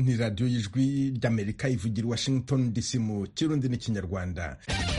ni radiyo y'ijwi ry'amerika ivugira i washington dc mu kirundi n'ikinyarwanda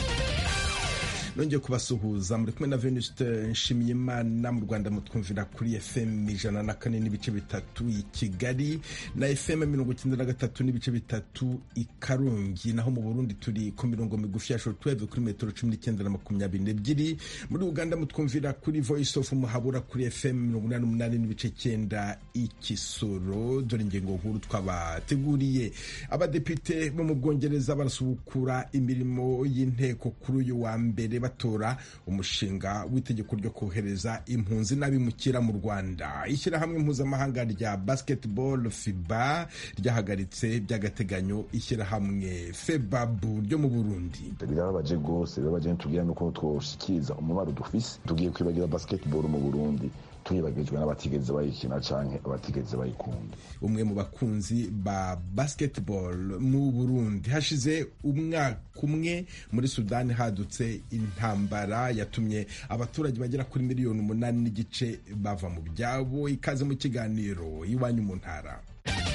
nongeye kubasuhuza muri kumwe na venuste nshimiyimana mu rwanda mutwumvira kuri fm ijana na kane n'ibice bitatu i kigali na fm mirongo icyenda na gatatu n'ibice bitatu i karongi naho mu burundi turi ku mirongo migufi ya shortwave kuri metero cumi n'icyenda na makumyabiri n'ebyiri muri uganda mutwumvira kuri voice of muhabura kuri fm mirongo inani n'umunani n'ibice cyenda i kisoro dore ingingo nkuru twabateguriye abadepite bo mu bwongereza barasubukura imirimo y'inteko kuri uyu wa mbere batora umushinga w'itegeko ryo kohereza impunzi n'abimukira mu rwanda ishyirahamwe mpuzamahanga rya basketball fiba ryahagaritse by'agateganyo ishyirahamwe febabu ryo mu burundi birababaje rwose birababaje ntitubwira nuko twoshikiriza umubaro dufise tugiye kwibagira basketball mu burundi tuyibagijwe n'abatigeze bayikina canke abatigeze bayikunda umwe mu bakunzi ba basketball mu burundi hashize umwaka umwe muri sudani hadutse intambara yatumye abaturage bagera kuri miliyoni umunani n'igice bava mu byabo ikaze mu kiganiro iwanyu mu ntara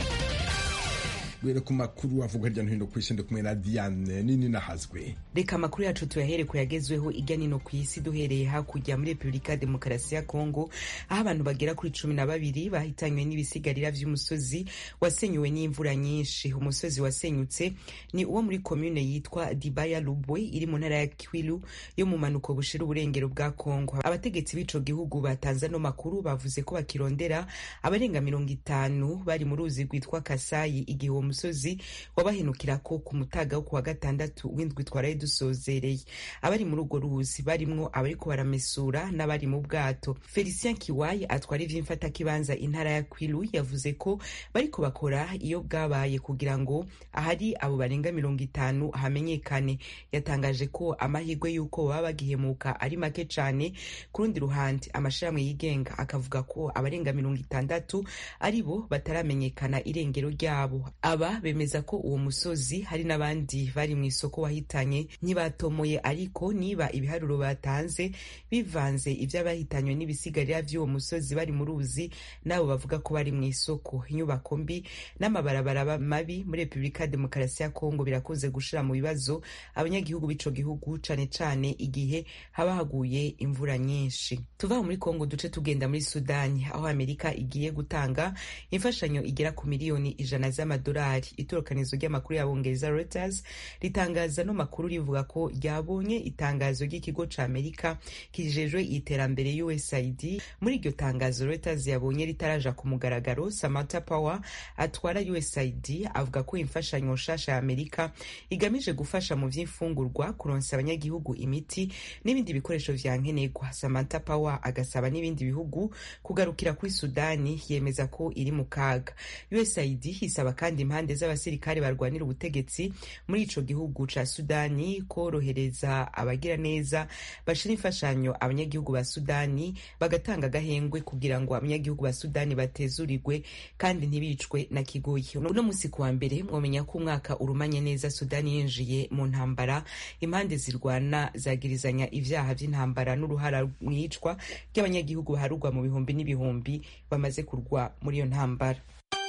guhera ku makuru avuga hirya no hino ku isi ndi kumwe na diane nini nahazwe reka amakuru yacu tuyahere ku yagezweho ijya nino ku isi duhereye hakurya muri repubulika ya demokarasi ya kongo aho abantu bagera kuri cumi na babiri bahitanywe n'ibisigarira vy'umusozi wasenyuwe n'imvura nyinshi umusozi wasenyutse ni uwo muri komune yitwa dibaya lubwe iri mu ntara ya kwilu yo mu manuko bushira uburengero bwa kongo abategetsi b'ico gihugu batanze ano makuru bavuze ko bakirondera abarenga mirongo itanu bari mu ruzi rwitwa kasayi igihe uwo musozi wabahenukirako ku mutaga wo kuwa gatandatu w'indwi twaraye dusozereye abari muri urwo ruzi barimwo abariko baramesura n'abari mu bwato felicien kiwayi atwara ivy'imfatakibanza intara ya kwilu yavuze ko bariko bakora iyo bwabaye kugira ngo ahari abo barenga mirongo itanu hamenyekane yatangaje ko amahirwe y'uko baba bagihemuka ari make cane ku rundi ruhande amashirahamwe yigenga akavuga ko abarenga mirongo itandatu ari bo bataramenyekana irengero ryabo aba bemeza ko uwo musozi hari n'abandi bari mu isoko wahitanye ntibatomoye ariko niba ibiharuro batanze bivanze ivy'abahitanywe n'ibisigarira vy'uwo musozi bari mu ruzi nabo bavuga ko bari mu isoko inyubako mbi n'amabarabara mabi muri repubulika ya demokarasi ya kongo birakunze gushira mu bibazo abanyagihugu b'ico gihugu cane cane igihe haba haguye imvura nyinshi tuva muri kongo duce tugenda muri sudani aho amerika igiye gutanga imfashanyo igera ku miliyoni ijana z'amadolari itorokanizo ry'amakuru y'abongereza Reuters ritangaza no makuru rivuga ko ryabonye itangazo ry'ikigo ca Amerika kijejwe iterambere USAID muri iryo tangazo Reuters yabonye ritaraja ku mugaragaro Samantha Power atwara USAID avuga ko imfashanyo nshasha ya Amerika igamije gufasha mu vy'imfungurwa kuronsa abanyagihugu imiti n'ibindi bikoresho vya nkenerwa Samantha Power agasaba n'ibindi bihugu kugarukira kuri Sudani yemeza ko iri mu kaga USAID hisaba kandi impande z'abasirikare barwanira ubutegetsi muri ico gihugu ca Sudani korohereza abagira neza bashira imfashanyo abanyagihugu ba Sudani bagatanga agahengwe kugira ngo abanyagihugu ba Sudani batezurirwe kandi ntibicwe na kigoyi uno musi kuwa mbere mwomenya ko umwaka urumanye neza Sudani yinjiye mu ntambara impande zirwana zagirizanya ivyaha vy'intambara n'uruhara mwicwa ry'abanyagihugu baharugwa mu bihumbi n'ibihumbi bamaze kurwa muri iyo ntambara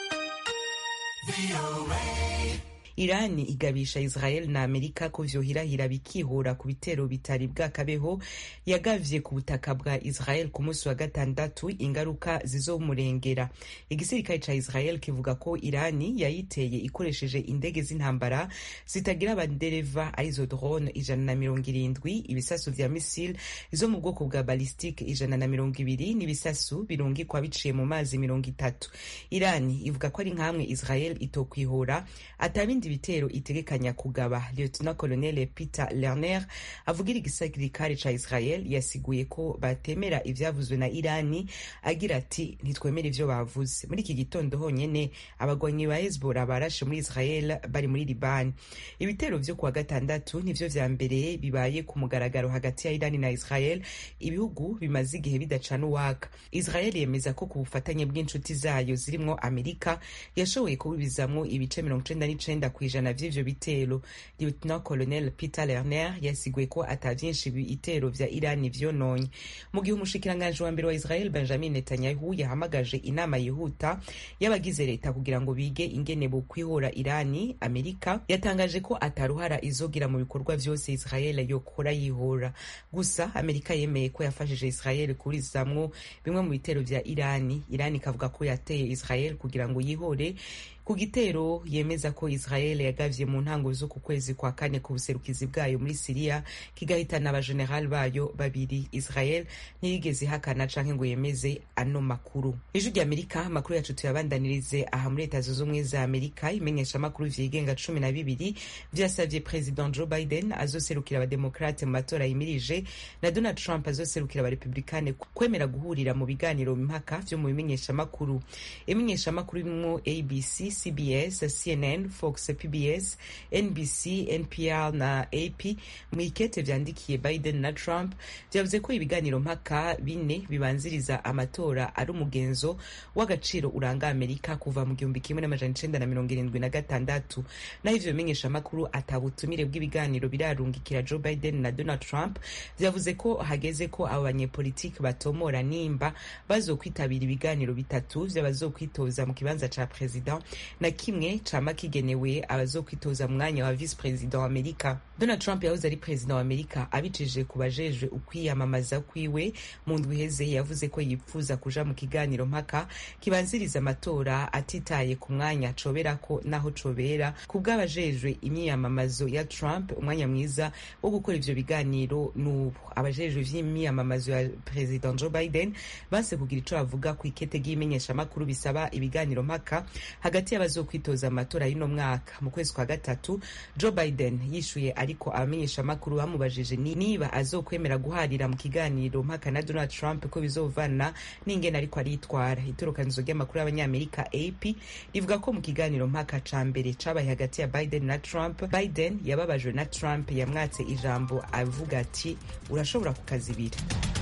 Irani igabisha Israel na Amerika ko vyohirahira bikihura ku bitero bitari bwakabeho yagavye ku butaka bwa Israel ku munsi wa gatandatu ingaruka zizomurengera igisirikare ca Israel kivuga ko Irani yayiteye ikoresheje indege z'intambara zitagira abandereva arizo drone ijana na mirongo irindwi ibisasu vya misile zo mu bwoko bwa ballistique ijana na mirongo ibiri n'ibisasu birungikwa biciye mu mazi mirongo itatu Irani ivuga ko ari nkamwe Israel itokwihora atabindi ibitero itegekanya kugaba lieutenant colonel peter lerner avugira igisirikare ca israel yasiguye ko batemera ivyavuzwe na irani agira ati ntitwemera ivyo bavuze muri iki gitondo honyene abagwanyi ba hezbollah barashe muri israel bari muri libani ibitero vyo kuwa gatandatu nivyo vya mbere bibaye ku mugaragaro hagati ya irani na israel ibihugu bimaze igihe bidacana uwaka israel yemeza ko ku bufatanye bw'inshuti zayo zirimwo amerika yashoboye kubibizamwo ibice mirongo icenda n'icenda ku ijana vy'ivyo bitero lieutenant colonel peter lerner yasiguye ko ata vyinshi ibitero vya irani vyononye mu gihe umushikiranganji wa mbere wa israel benjamin netanyahu yahamagaje inama yihuta y'abagize leta kugira ngo bige ingene bokwihora irani amerika yatangaje ko ataruhara izogira mu bikorwa vyose israel yokora yihora gusa amerika yemeye ko yafashije israel kurizamwo bimwe mu bitero vya irani irani ikavuga ko yateye israel kugira ngo yihore ku gitero yemeza ko israel yagavye mu ntango z'uku kwezi kwa kane ku buserukizi bwayo muri siriya kigahitana abajenerali bayo babiri israel ntiyigeze ihakana canke ngo yemeze ano makuru ijwi rya amerika amakuru yacu tuyabandanirize aha muri leta zunze ubumwe za amerika imenyesha amakuru vyigenga cumi na bibiri vyasavye president joe biden azoserukira abademokrate mu matora yimirije na donald trump azoserukira abarepublikane kwemera guhurira mu biganiro mpaka vyo mu bimenyeshamakuru imenyeshamakuru irimwo abc cbs cnn fox pbs nbc npr na ap mu ikete vyandikiye biden na trump vyavuze ko ibiganiro mpaka bine bibanziriza amatora ari umugenzo w'agaciro uranga amerika kuva mu gihumbi kimwe n'amajana icenda na mirongo irindwi na gatandatu naho ivyo bimenyeshamakuru ata butumire bw'ibiganiro birarungikira joe biden na donald trump vyavuze ko hageze ko abo banyepolitiki batomora nimba bazokwitabira ibiganiro bitatu vy'abazokwitoza mu kibanza ca perezida na kimwe cama kigenewe abazokwitoza mu mwanya wa vice president wa amerika donald trump yahoze ari perezida wa amerika abicishije ku bajejwe ukwiyamamaza kwiwe mu ndwi iheze yavuze ko yipfuza kuja mu kiganiro mpaka kibanziriza amatora atitaye ku mwanya coberako naho cobera ku bw'abajejwe imyiyamamazo ya trump umwanya mwiza wo gukora ivyo biganiro n'ubu abajejwe vy'imyiyamamazo ya perezida joe biden banse kugira ico bavuga ku ikete ry'imenyeshamakuru bisaba ibiganiro mpaka hagati y'abazokwitoza amatora y'uno mwaka mu kwezi kwa gatatu joe biden yishuye ariko abamenyeshamakuru bamubajije niba azokwemera guharira mu kiganiro mpaka na donald trump ko bizovana n'ingene ariko aritwara itorokanizo ry'amakuru y'abanyamerika ap rivuga ko mu kiganiro mpaka ca mbere cabaye hagati ya biden na trump biden yababajwe na trump yamwatse ijambo avuga ati urashobora kukazibira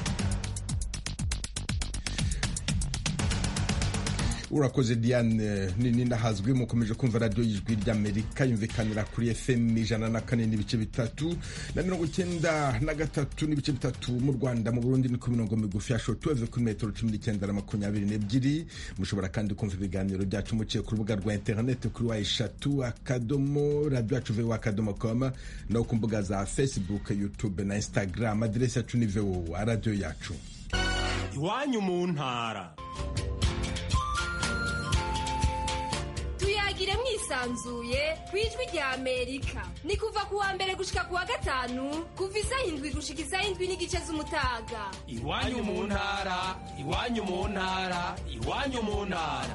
urakoze diane nini nahazwi mukomeje kumva radiyo y'ijwi ry'amerika yumvikanira kuri fm ijana na kane n'ibice bitatu na mirongo icyenda na gatatu n'ibice bitatu mu rwanda mu burundi ni ku mirongo migufi ya shotuweve kuri metero cumi n'icyenda na makumyabiri n'ebyiri mushobora kandi kumva ibiganiro byacu muciye ku rubuga rwa interineti kuri wa eshatu akadomo radiyo yacu vewo akadomo koma no ku mbuga za facebook youtube na instagram aderesi yacu ni vewo radiyo yacu iwanyu mu ntara tuyagire mwisanzuye ku ijwi rya amerika ni kuva ku wa mbere gushika ku wa gatanu kuva isaha indwi gushika isaha indwi n'igice z'umutaga iwanyu mu ntara iwanyu mu ntara iwanyu mu ntara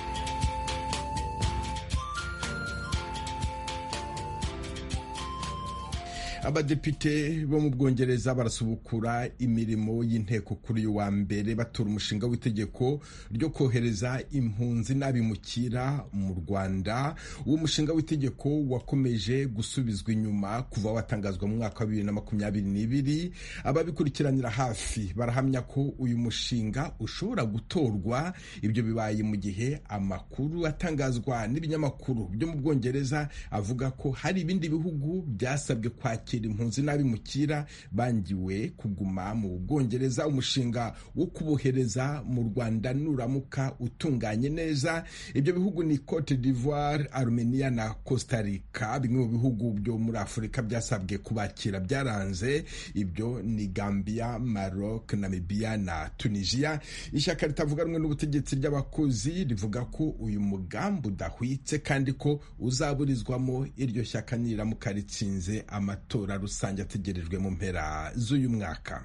abadepite bo mu bwongereza barasubukura imirimo y'inteko kuri uyu wa mbere batora umushinga w'itegeko ryo kohereza impunzi n'abimukira mu rwanda uwo mushinga w'itegeko wakomeje gusubizwa inyuma kuva watangazwa mu mwaka wa bibiri na makumyabiri n'ibiri ababikurikiranira hafi barahamya ko uyu mushinga ushobora gutorwa ibyo bibaye mu gihe amakuru atangazwa n'ibinyamakuru byo mu bwongereza avuga ko hari ibindi bihugu byasabwe kwakira impunzi n'abimukira bangiwe kuguma mu bwongereza umushinga wo kubohereza mu rwanda nuramuka utunganye neza ibyo bihugu ni cote d'ivoire armenia na costa rica bimwe mu bihugu byo muri afurika byasabwe kubakira byaranze ibyo ni gambia maroc namibia na tunisia ishyaka ritavuga rumwe n'ubutegetsi ry'abakozi rivuga ko uyu mugambi udahwitse kandi ko uzaburizwamo iryo shyaka niramuka ritsinze amatora rusange ategerejwe mu mpera z'uyu mwaka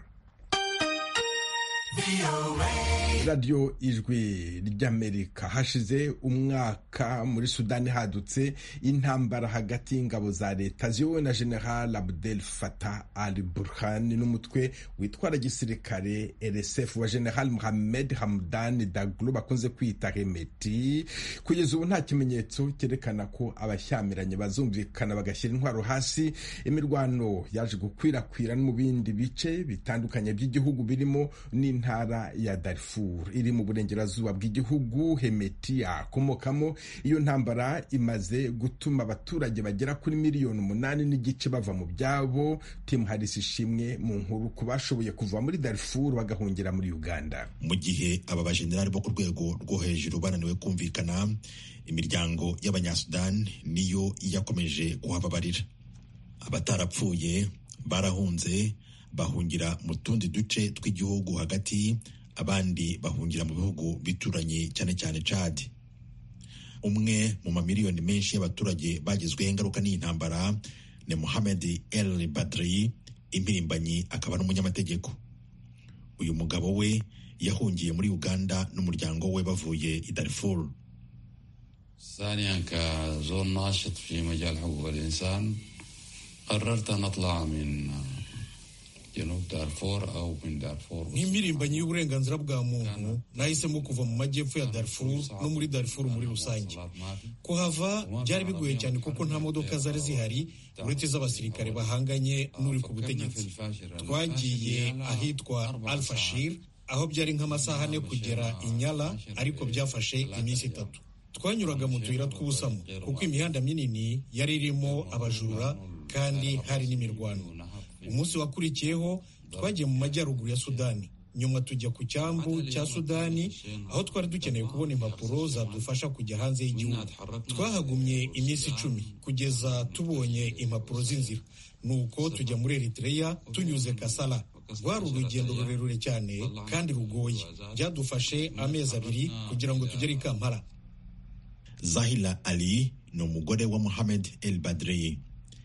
radiyo ijwi ry'amerika hashize umwaka muri sudani hadutse intambara hagati y'ingabo za leta ziyobowe na general abdel fatah al burhan n'umutwe witwara gisirikare rsf wa general muhammed hamdan daglo bakunze kwita remeti kugeza ubu nta kimenyetso cyerekana ko abashyamiranye bazumvikana bagashyira intwaro hasi imirwano yaje gukwirakwira no mu bindi bice bitandukanye by'igihugu birimo n'intara ntara ya Darfur iri mu burengerazuba bw'igihugu Hemeti akomokamo iyo ntambara imaze gutuma abaturage bagera kuri miliyoni umunani n'igice bava mu byabo Tim Harris ishimwe mu nkuru ku bashoboye kuva muri Darfur bagahungira muri Uganda mu gihe aba bajenerali bo ku rwego rwo hejuru bananiwe kumvikana imiryango y'abanyasudani niyo yakomeje kuhababarira abatarapfuye barahunze bahungira mu tundi duce tw'igihugu hagati abandi bahungira mu bihugu bituranye cyane cyane Chad umwe mu mamiliyoni menshi y'abaturage bagizweho ingaruka n'iyi ntambara ni Mohamed El Badri impirimbanyi akaba n'umunyamategeko uyu mugabo we yahungiye muri Uganda n'umuryango we bavuye i Darfur ثانيا كزول ناشط في مجال حقوق الإنسان قررت أن أطلع من جنوب دارفور أو من دارفور nk'impirimbanyi y'uburenganzira bwa muntu nahisemo kuva mu majyepfo ya Darfur no muri Darfur muri rusange kuhava byari bigoye cyane kuko nta modoka zari zihari uretse z'abasirikare bahanganye n'uri ku butegetsi twagiye ahitwa Al-Fashir aho byari nk'amasaha ane kugera Inyala ariko byafashe iminsi itatu twanyuraga mu tuyira tw'ubusamo kuko imihanda minini yari irimo abajura kandi hari n'imirwano umunsi wakurikiyeho twagiye mu majyaruguru ya sudani nyuma tujya ku cyambu cya sudani aho twari dukeneye kubona impapuro zadufasha kujya hanze y'igihugu twahagumye iminsi icumi kugeza tubonye impapuro z'inzira nuko tujya muri eritreya tunyuze kasala rwari urugendo rurerure cyane kandi rugoye byadufashe amezi abiri kugira ngo tugere i kampala Zahila Ali ni umugore wa Mohamed El Badrei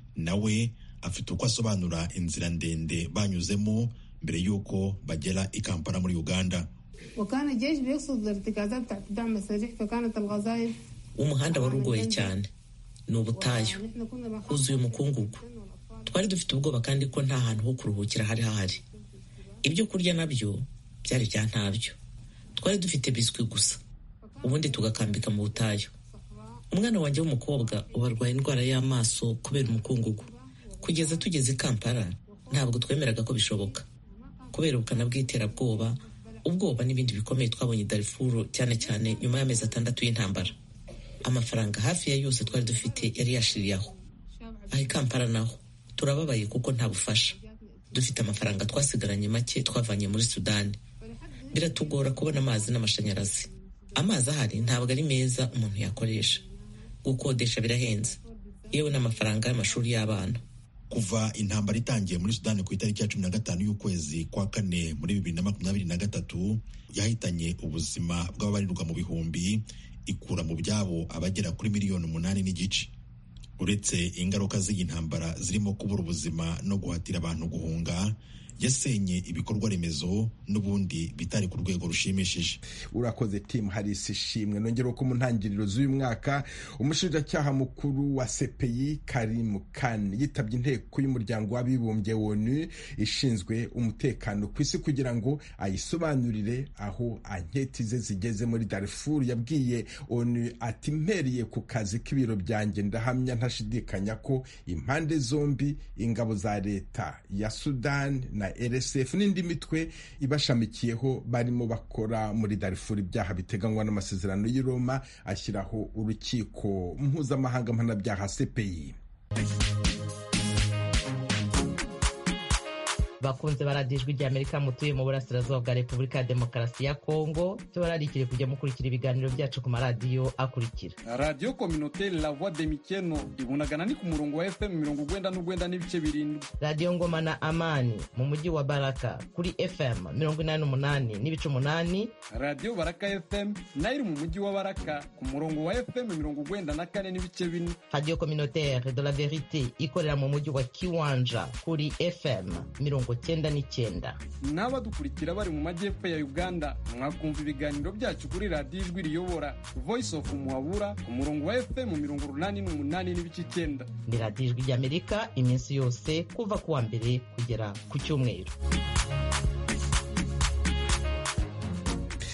nawe afite uko asobanura inzira ndende banyuzemo mbere y'uko bagera i Kampala muri Uganda وكان الجيش بيقصد الارتكازات بتاعت الدعم السريع فكانت الغزايل umuhanda wari ugoye cyane ni ubutayu huzuye umukungugu twari dufite ubwoba kandi ko nta hantu ho kuruhukira hari hahari ibyo kurya nabyo byari bya ntabyo twari dufite biswi gusa ubundi tugakambika mu butayu umwana wanjye w'umukobwa ubu arwaye indwara y'amaso kubera umukungugu kugeza tugeze i kampala ntabwo twemeraga ko bishoboka kubera ubukana bw'iterabwoba ubwoba n'ibindi bikomeye twabonye i darifuru cyane cyane nyuma y'amezi atandatu y'intambara amafaranga hafi ya yose twari dufite yari yashiriye aho aha i kampala naho turababaye kuko nta bufasha dufite amafaranga twasigaranye make twavanye muri sudani biratugora kubona amazi n'amashanyarazi amazi ahari ntabwo ari meza umuntu yakoresha gukodesha birahenze yewe n'amafaranga y'amashuri y'abana kuva intambara itangiye muri sudani ku itariki ya cumi na gatanu y'ukwezi kwa kane muri bibiri na makumyabiri na gatatu yahitanye ubuzima bw'ababarirwa mu bihumbi ikura mu byabo abagera kuri miliyoni umunani n'igice uretse ingaruka z'iyi ntambara zirimo kubura ubuzima no guhatira abantu guhunga yasenye ibikorwa remezo n'ubundi bitari ku rwego rushimishije urakoze timu harisi ishimwe nongera ko mu ntangiriro z'uyu mwaka umushinjacyaha mukuru wa sepeyi karimu kani yitabye inteko y'umuryango w'abibumbye wonu ishinzwe umutekano ku isi kugira ngo ayisobanurire aho anketi ze zigeze muri darifuru yabwiye onu ati mpereye ku kazi k'ibiro byanjye ndahamya ntashidikanya ko impande zombi ingabo za leta ya sudani na rsf n'indi mitwe ibashamikiyeho barimo bakora muri darifuru ibyaha biteganywa n'amasezerano y'i roma ashyiraho urukiko mpuzamahanga mpanabyaha cpi bakunze baradijwe rya amerika mutuye mu burasirazuba bwa repubulika ya demokarasi ya kongo byo bararikire kujya mukurikira ibiganiro byacu ku maradiyo akurikira radiyo kominoteri la voix de mikeno ibunagana ni ku murongo wa fm mirongo ugwenda n'ugwenda n'ibice birindwi radiyo ngoma na amani mu mujyi wa baraka kuri fm mirongo inani n'umunani n'ibice umunani radiyo baraka fm nayo iri mu mujyi wa baraka ku murongo wa fm mirongo ugwenda na kane n'ibice bine radiyo kominoteri de la verite ikorera mu mujyi wa kiwanja kuri fm mirongo cyenda n'icyenda n'abadukurikira bari mu majyepfo ya uganda mwakumva ibiganiro byacu kuri radiyo ijwi riyobora voice of muhabura ku murongo wa fm mirongo urunani n'umunani n'ibice icyenda ni radiyo ijwi ry'amerika iminsi yose kuva ku wa mbere kugera ku cyumweru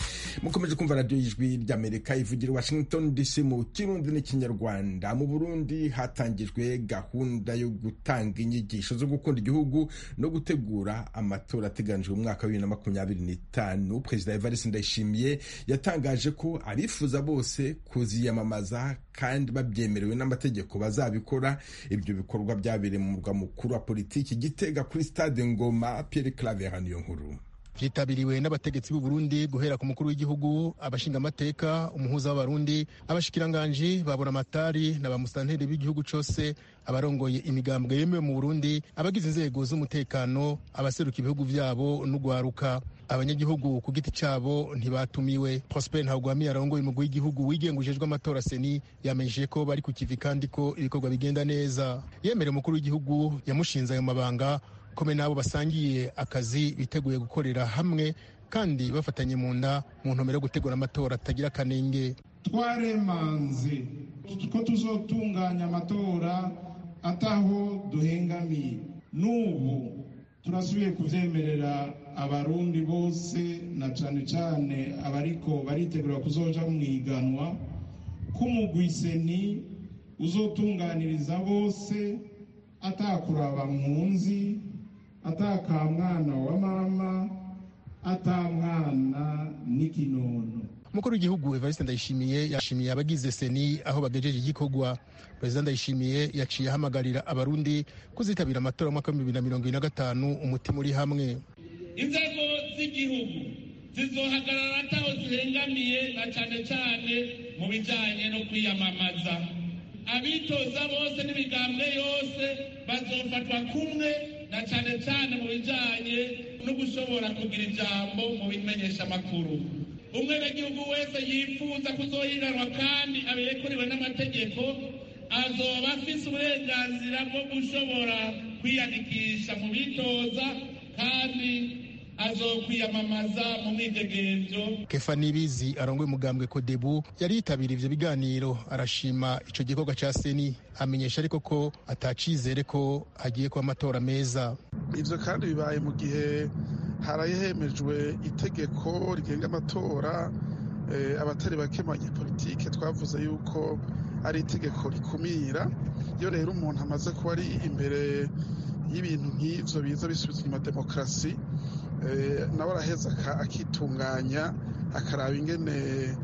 mukomeje kumva radiyo y'ijwi ry'amerika ivugira i washington dc mu kirundi n'ikinyarwanda mu burundi hatangijwe gahunda yo gutanga inyigisho zo gukunda igihugu no gutegura amatora ateganijwe mu mwaka wa bibiri na makumyabiri n'itanu perezida evariste ndayishimiye yatangaje ko abifuza bose kuziyamamaza kandi babyemerewe n'amategeko bazabikora ibyo bikorwa byabereye mu murwa mukuru wa politiki gitega kuri stade ngoma pierre claver niyo nkuru vyitabiriwe n'abategetsi b'u Burundi guhera ku mukuru w'igihugu abashingamateka umuhuza w'abarundi abashikiranganji babona amatari na bamusitanteri b'igihugu cose abarongoye imigambwe yemewe mu Burundi abagize inzego z'umutekano abaseruka ibihugu vyabo n'ugwaruka abanyagihugu ku giti cabo ntibatumiwe Prosper Ntagwami arongoye umugwi w'igihugu wigengujejwe amatora seni yamenyesheje ko bari ku kivi kandi ko ibikorwa bigenda neza yemereye umukuru w'igihugu yamushinze ayo mabanga kome n'abo basangiye akazi biteguye gukorera hamwe kandi bafatanye mu nda mu ntumbero yo gutegura amatora atagira akanenge twaremanze ko tuzotunganya amatora ataho duhengamiye n'ubu turasubiye kubyemerera abarundi bose na cyane cyane abariko baritegura kuzoja mu iganwa k'umugwiseni uzotunganiriza bose atakuraba nkunzi atakamwana wa mama atamwana n'ikinono umukuru w'igihugu evariste ndayishimiye yashimiye abagize seni aho bagejeje igikorwa perezida ndayishimiye yaciye ahamagarira abarundi kuzitabira amatora y'umwaka w'ibihumbi bibiri na mirongo ibiri na gatanu umutima uri hamwe inzego z'igihugu zizohagarara ataho zihengamiye na cyane cyane mu bijyanye no kwiyamamaza abitoza bose n'imigambwe yose bazofatwa kumwe na cyane cyane mu bijyanye no gushobora kugira ijambo mu bimenyeshamakuru umwenegihugu wese yifuza kuzohiganwa kandi abirekuriwe n'amategeko azoba afise uburenganzira bwo gushobora kwiyandikisha mu bitoza kandi azokwiyamamaza mu mwidegenzo kefa nibizi arongoye umugambwe kodebu yari yitabiriye ivyo biganiro arashima ico gikorwa ca seni amenyesha ariko ko atacizere ko hagiye kuba amatora meza ivyo kandi bibaye mu gihe haraye hemejwe itegeko rigenga amatora eh, abatari bake mu banyepolitike twavuze yuko ari itegeko rikumira iyo rero umuntu amaze kuba ari imbere y'ibintu nk'ivyo biza bisubiza inyuma demokarasi nawe araheza akitunganya akaraba ingene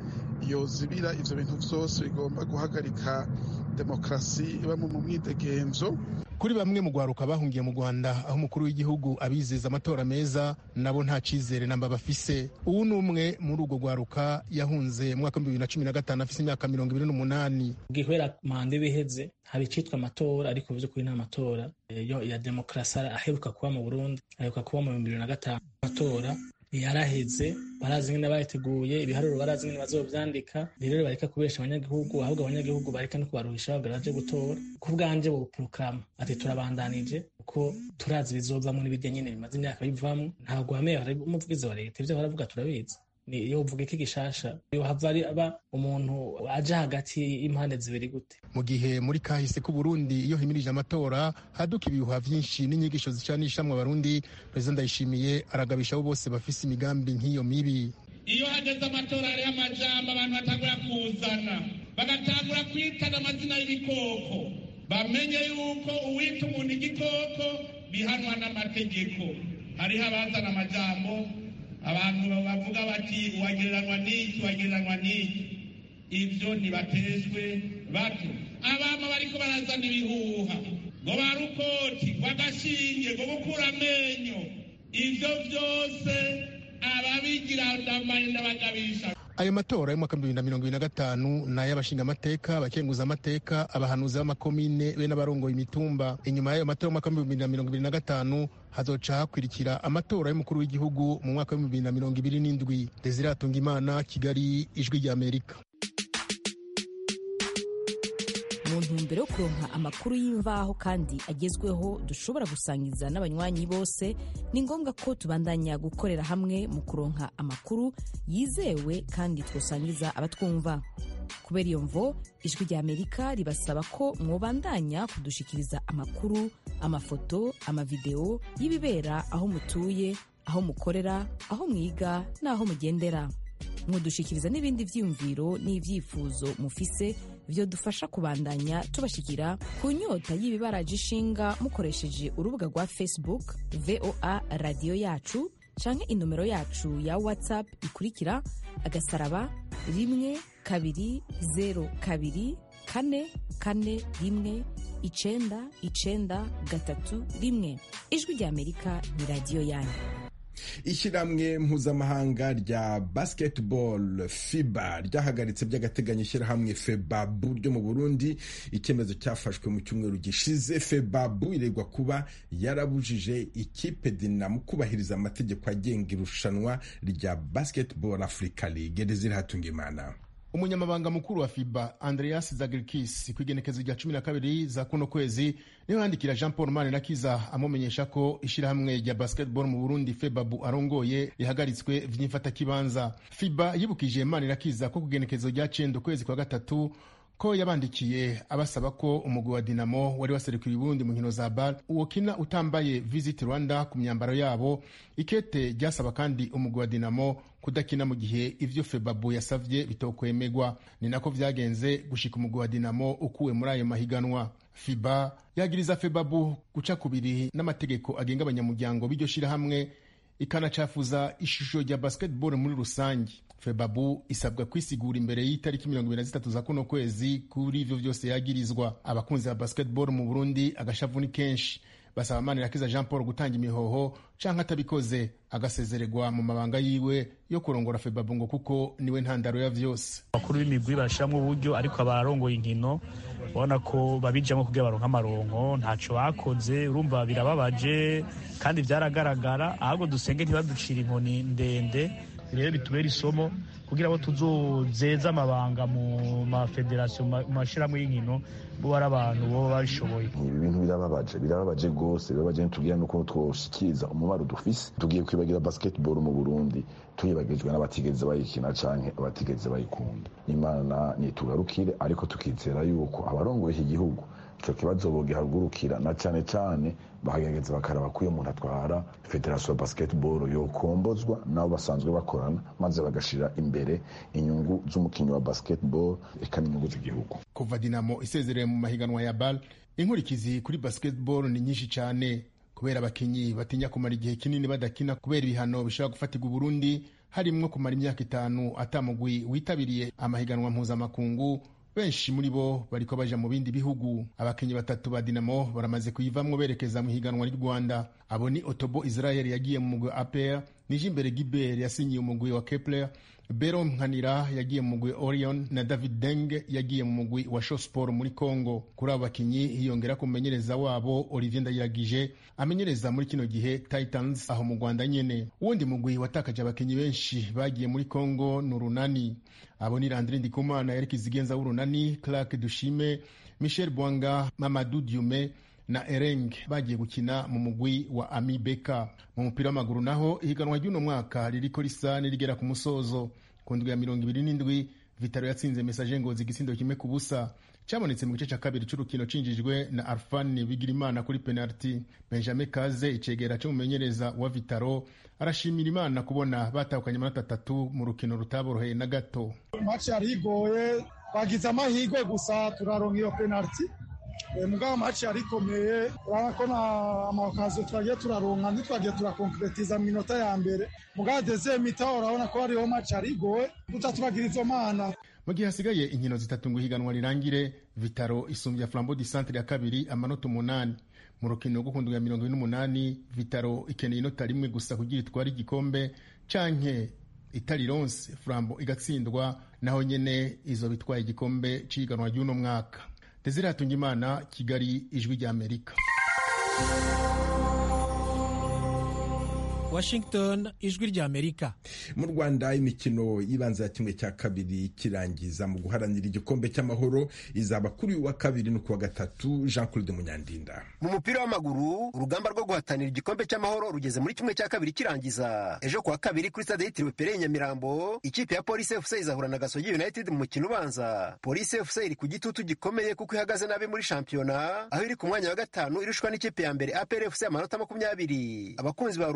yozibira ivyo bintu vyose bigomba guhagarika demokarasi iba mu mwidegenzo kuri bamwe mu gwaruka bahungiye mu rwanda aho umukuru w'igihugu abizeza amatora meza nabo nta cizere namba bafise ubu ni umwe muri urwo gwaruka yahunze mu mwaka w'ibihumbi bibiri na cumi na gatanu afise imyaka mirongo ibiri n'umunani bwihera manda ibiheze haba icitwa amatora ariko vy'ukuri nta matora ya demokarasi aheruka kuba mu burundi aheruka kuba mu bihumbi bibiri na gatanu amatora yaraheze barazi ingene bayiteguye ibiharuro barazi ingene bazovyandika rero bareka kubesha abanyagihugu ahubwo abanyagihugu bareka no kubaruhisha babwira baje gutora ku bwanje boprokrama ati turabandanije kuko turazi bizovamwo n'ibirya nyene bimaze imyaka bivamwo ntabwo wameye umuvugizi wa leta ivyo baravuga turabizi iyo uvuga iki gishasha yohava ari aba umuntu aje hagati y'impande zibiri gute mu gihe muri kahise k'u Burundi iyo himirije amatora haduka ibihuha vyinshi n'inyigisho zicanishamwe abarundi perezida ndayishimiye aragabisha abo bose bafise imigambi nk'iyo mibi iyo hageze amatora hariho amajambo abantu batangura kuzana bagatangura kwitana amazina y'ibikoko bamenye yuko uwita umuntu igikoko bihanwa n'amategeko hariho abazana amajambo abantu bavuga bati uwagereranwa n'iki uwagereranwa n'iki ibyo ntibatejwe bato abama bariko barazana ibihuha ngo barukoti ngo agashinge ngo gukura amenyo ivyo vyose ababigira ndamaye ndabagabisha ayo matora y'umwaka w'ibihumbi bibiri na mirongo ibiri na gatanu ni ay'abashingamateka abakenguza amateka abahanuzi b'amakomine be n'abarongoye imitumba inyuma y'ayo matora y'umwaka w'ibihumbi bibiri na mirongo ibiri na gatanu hazoca hakurikira amatora y'umukuru w'igihugu mu mwaka w'ibihumbi bibiri na mirongo ibiri n'indwi desire imana kigali ijwi ry'amerika mu ntumbero yo kuronka amakuru y'imvaho kandi agezweho dushobora gusangiza n'abanywanyi bose ni ngombwa ko tubandanya gukorera hamwe mu kuronka amakuru yizewe kandi twosangiza abatwumva kubera iyo mvo ijwi rya amerika ribasaba ko mwobandanya kudushikiriza amakuru amafoto amavideo y'ibibera aho mutuye aho mukorera aho mwiga n'aho mugendera mudushikiriza n'ibindi vyiyumviro n'ivyifuzo mufise vyodufasha kubandanya tubashikira ku nyota y'ibibaraje ishinga mukoresheje urubuga rwa facebook voa radiyo yacu canke inomero yacu ya whatsapp ikurikira agasaraba rimwe kabiri zero kabiri kane kane rimwe icenda icenda gatatu rimwe ijwi rya amerika ni radiyo yanyu ishyirahamwe mpuzamahanga rya basketball fiba ryahagaritse by'agateganyo ishyirahamwe febabu ryo mu burundi icyemezo cyafashwe mu cyumweru gishize febabu iregwa kuba yarabujije ikipe dinamo kubahiriza amategeko agenga irushanwa rya basketball africa league desire hatungimana umunyamabanga mukuru wa fiba andreas zagirikis ku igenekezo rya cumi na kabiri za kuno kwezi niho yandikira jean paul manirakiza amumenyesha ko ishyirahamwe rya basketball mu burundi febabu arongoye rihagaritswe vy'imfatakibanza fiba yibukije manirakiza ko ku igenekezo rya cenda ukwezi kwa gatatu ko yabandikiye abasaba ko umugwi wa dinamo wari waserukiye uburundi mu nkino za bar uwokina utambaye visit rwanda ku myambaro yabo ikete ryasaba kandi umugwi wa dinamo kudakina mu gihe ivyo febabu yasavye bitokwemegwa ni nako vyagenze gushika umugwi wa dinamo ukuwe muri ayo mahiganwa fiba yagiriza febabu guca kubiri n'amategeko agenga abanyamuryango b'iryo shirahamwe ikanacafuza ishusho rya basketball muri rusange febabu isabwa kwisigura imbere y'itariki mirongo ibiri na zitatu za kuno kwezi kuri ivyo vyose yagirizwa abakunzi ba basketball mu burundi agashavu ni kenshi basaba manirakiza jean paul gutanga imihoho canke atabikoze agasezererwa mu mabanga yiwe yo kurongora febabu ngo kuko niwe ntandaro ya vyose abakuru b'imigwi barashiramwo uburyo ariko abarongoye inkino ubona ko babijamwo kugira baronke amaronko ntaco bakoze urumva birababaje kandi vyaragaragara ahubwo dusenge ntibaducira inkoni ndende rero bitubera isomo kugira ngo tuzozeze amabanga mu mafederasiyo mu mashyirahamwe y'inkino bo ari abantu baba babishoboye ibi bintu birababaje birababaje rwose birababaje ntitubwira nuko twoshikiriza umubaro dufise tugiye kwibagira basketball mu burundi tuyibagijwe n'abatigeze bayikina canke abatigeze bayikunda imana nitugarukire ariko tukizera yuko abarongoye iki gihugu ico kibazo bogihagurukira na cane cane bakagerageza bakaraba ko iyo umuntu atwara federasiyo ya basketball yokombozwa nabo basanzwe bakorana maze bagashira imbere inyungu z'umukinnyi wa basketball eka n'inyungu z'igihugu kuva dinamo isezereye mu mahiganwa ya bal inkurikizi kuri basketball ni nyinshi cyane kubera abakinnyi batinya kumara igihe kinini badakina kubera ibihano bishobora gufatirwa uburundi harimwo kumara imyaka itanu atamugwi witabiriye amahiganwa mpuzamakungu benshi muri bo bariko baja mu bindi bihugu abakinnyi batatu ba dinamo baramaze kuyivamwo berekeza mu higanwa ry'u rwanda abo ni otobo israel yagiye mu mugwi wa apr nijimbere giber yasinyiye umugwi wa kepler bero nkanira yagiye mu mugwi orion na david deng yagiye mu mugwi wa shosport muri congo kuri abo bakinnyi hiyongera ku mumenyereza wabo olivier ndayiragije amenyereza muri kino gihe titans aho mu rwanda nyene uwundi mugwi watakaje abakinnyi benshi bagiye muri congo ni urunani abo ni landri ndikumana eric zigenza w'urunani clark dushime michel bwanga mamadou diume na ereng bagiye gukina mu mugwi wa ami beka mu mupira w'amaguru naho ihiganwa ry'uno mwaka ririko risa nirigera ku musozo ku ndwi ya mirongo ibiri n'indwi vitaro yatsinze mesaje ngozi igisindo kimwe ku busa cyabonetse mu gice cya kabiri cy'urukino cinjijwe na arfani bigirimana kuri penaliti benjamin kaze icegera cy'umumenyereza wa vitaro arashimira imana kubona batahukanye amanota atatu mu rukino rutaboroheye na gato maci yari igoye bagize amahirwe gusa turaronka iyo penaliti mugabo maci yari ikomeye urabona ko na amakaziyo twagiye turaronka ntitwagiye turakonkretiza mu minota ya mbere mugabo deze mita urabona ko hariho maci yari igoye duca turagira izo mana mu gihe hasigaye inkino zitatu ngo ihiganwa rirangire vitaro isumbya flambo di centre ya kabiri amanota umunani mu rukino rwo ku ndwi ya mirongo ine n'umunani vitaro ikeneye inota rimwe gusa kugira itware igikombe canke itari ronse flambo igatsindwa naho nyene izo bitwaye igikombe c'ihiganwa ry'uno mwaka desire hatungimana kigali ijwi ry'amerika washington ijwi ry'amerika mu rwanda imikino y'ibanza ya kimwe cya kabiri kirangiza mu guharanira igikombe cy'amahoro izaba kuri uyu wa kabiri no kuwa gatatu jean claude munyandinda mu mupira w'amaguru urugamba rwo guhatanira igikombe cy'amahoro rugeze muri kimwe cya kabiri kirangiza ejo kuwa kabiri kuri stade yitiriwe pere nyamirambo ikipe ya polisi fc izahura na gasogi united mu mukino ubanza polisi fc iri ku gitutu gikomeye kuko ihagaze nabi muri shampiyona aho iri ku mwanya wa gatanu irushwa n'ikipe ya mbere apr fc amanota makumyabiri abakunzi ba ruhago mu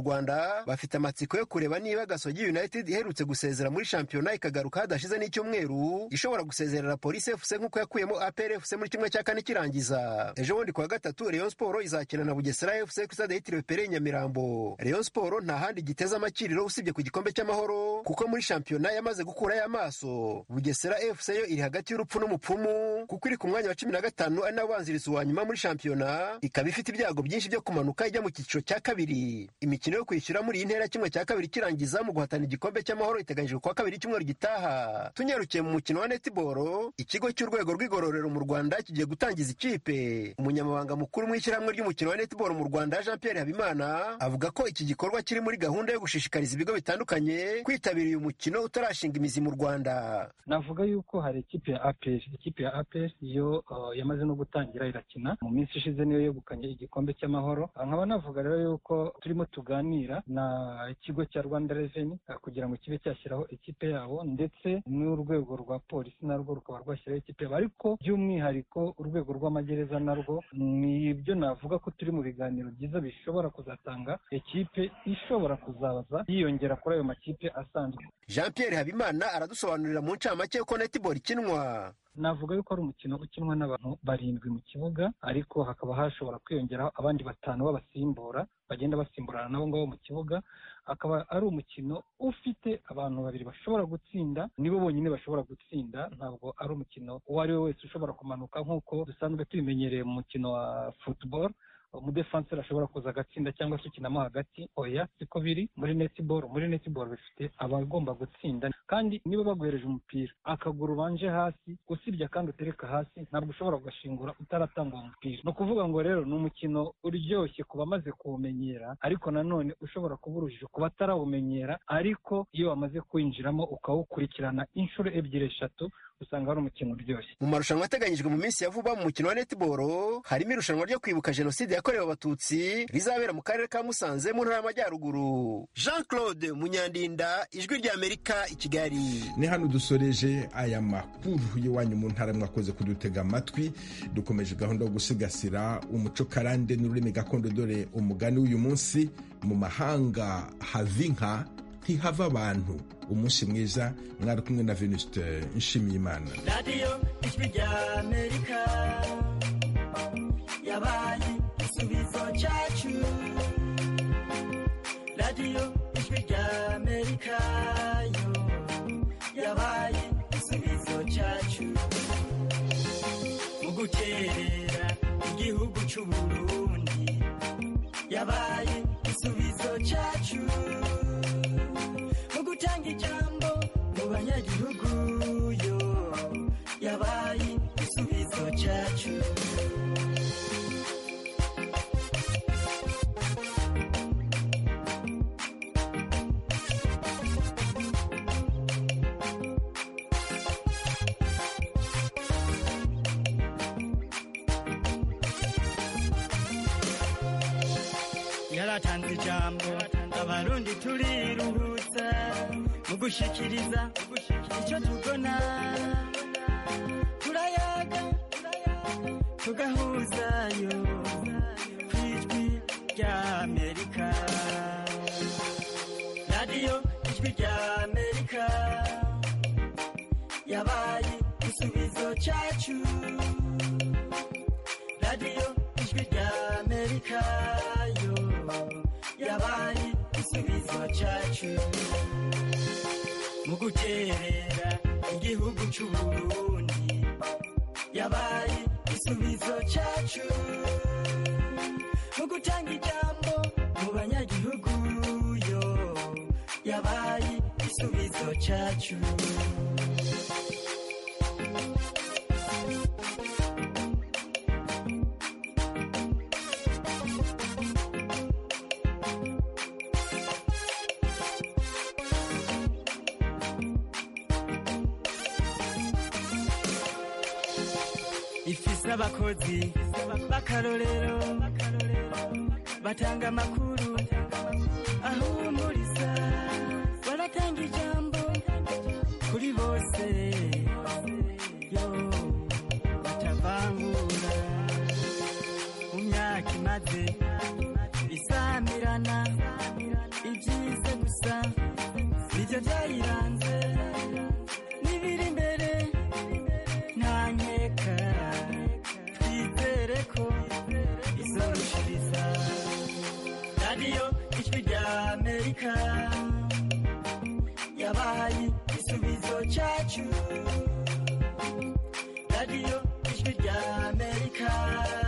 rwanda bafite amatsiko yo kureba niba gasogi united iherutse gusezera muri shampiyona ikagaruka hadashize n'icyumweru ishobora gusezerera polisi fc nk'uko yakuyemo apr fc muri kimwe cya kane kirangiza ejo bundi kuwa gatatu rayon sport izakina na bugesera fc ku stade yitiriwe pere nyamirambo rayon sport nta handi giteze amakiriro usibye ku gikombe cy'amahoro kuko muri shampiyona yamaze gukurayo amaso bugesera fc yo iri hagati y'urupfu n'umupfumu kuko iri ku mwanya wa cumi na gatanu ari nawo ubanziriza uwa nyuma muri shampiyona ikaba ifite ibyago byinshi byo kumanuka ijya mu cyiciro cya kabiri imikino yo kwishyura muri iyi ntera kimwe cya kabiri kirangiza mu guhatana igikombe cy'amahoro iteganyijwe kuwa kabiri icyumweru gitaha tunyarukiye mu mukino wa netiboro ikigo cy'urwego rw'igororero mu rwanda kigiye gutangiza ikipe umunyamabanga mukuru mu ishyirahamwe ry'umukino wa netiboro mu rwanda jean pierre habimana avuga ko iki gikorwa kiri muri gahunda yo gushishikariza ibigo bitandukanye kwitabira uyu mukino utarashinga imizi mu rwanda navuga yuko hari ikipe ya apr ikipe ya apr yo uh, yamaze no gutangira irakina mu minsi ishize niyo yegukanye igikombe cy'amahoro nkaba navuga rero yuko turimo tuganira na ikigo cya rwanda reveni kugira ngo kibe cyashyiraho ikipe yabo ndetse n'urwego rwa polisi narwo rukaba rwashyiraho ikipe yabo ariko by'umwihariko urwego rw'amagereza narwo ni ibyo navuga ko turi mu biganiro byiza bishobora kuzatanga ikipe ishobora kuzaza yiyongera kuri ayo makipe asanzwe jean pierre habimana aradusobanurira mu ncamake uko netiboro ikinwa navuga yuko ari umukino ukinwa n'abantu barindwi mu kibuga ariko hakaba hashobora kwiyongeraho abandi batanu b'abasimbura bagenda basimburana nabo ngabo mu kibuga akaba ari umukino ufite abantu babiri bashobora gutsinda nibo bonyine bashobora gutsinda ntabwo ari umukino uwo ari we wese ushobora kumanuka nk'uko dusanzwe tubimenyereye mu mukino wa football umudefanseri ashobora kuza agatsinda cyangwa se ukinamo hagati oya siko biri muri netiboro muri netiboro bifite abagomba gutsinda kandi niba baguhereje umupira akaguru ubanje hasi usibye kandi utereka hasi ntabwo ushobora kugashingura utaratanga uwo mupira ni ukuvuga ngo rero ni umukino uryoshye ku bamaze kuwumenyera ariko nanone ushobora kuba urujijo ku batarawumenyera ariko iyo wamaze kuwinjiramo ukawukurikirana inshuro ebyiri eshatu usanga ari umukino uryoshye mu marushanwa ateganyijwe mu minsi ya vuba mu mukino wa netiboro harimo irushanwa ryo kwibuka jenoside yakorewe abatutsi rizabera mu karere ka musanze mu ntara y'amajyaruguru jean claude munyandinda ijwi ry'amerika i kigali ni hano dusoreje aya makuru y'iwanyu mu ntara mwakoze kudutega amatwi dukomeje gahunda yo gusigasira umuco karande n'ururimi gakondo dore umugani w'uyu munsi mu mahanga hava inka ntihava abantu umunsi mwiza mwari kumwe na venuste nshimiyimana radiyo ijwi ry'amerika yabaye igisubizo cyacu radiyo ijwi ry'amerika yo yabaye igisubizo cyacu mu gukerera igihugu cy'u burundi yabaye igisubizo cyacu mu gutanga ijambo mu banyagihugu yo yabaye igisubizo cyacu yaratanze ijambo abarundi turiruhutsa mu gushikiriza icyo tubona turayaga tugahuzayo ku ijwi ry'amerika radiyo ijwi ry'amerika yabaye igisubizo cyacu radiyo ijwi ry'amerika yo yabaye igisubizo cyacu mu guterera igihugu cy'u Burundi yabaye igisubizo cyacu mu gutanga ijambo mu banyagihugu yo yabaye igisubizo cyacu ifise abakozi b'akarorero batanga amakuru ahumuriza baratanga ijambo kuri bose yo batavangura mu myaka imaze isamirana gusa nibyo byayiranze n'ibiri imbere nta nkeka twizere ko izorushiriza radiyo ijwi rya amerika yabaye igisubizo cyacu radiyo ijwi rya amerika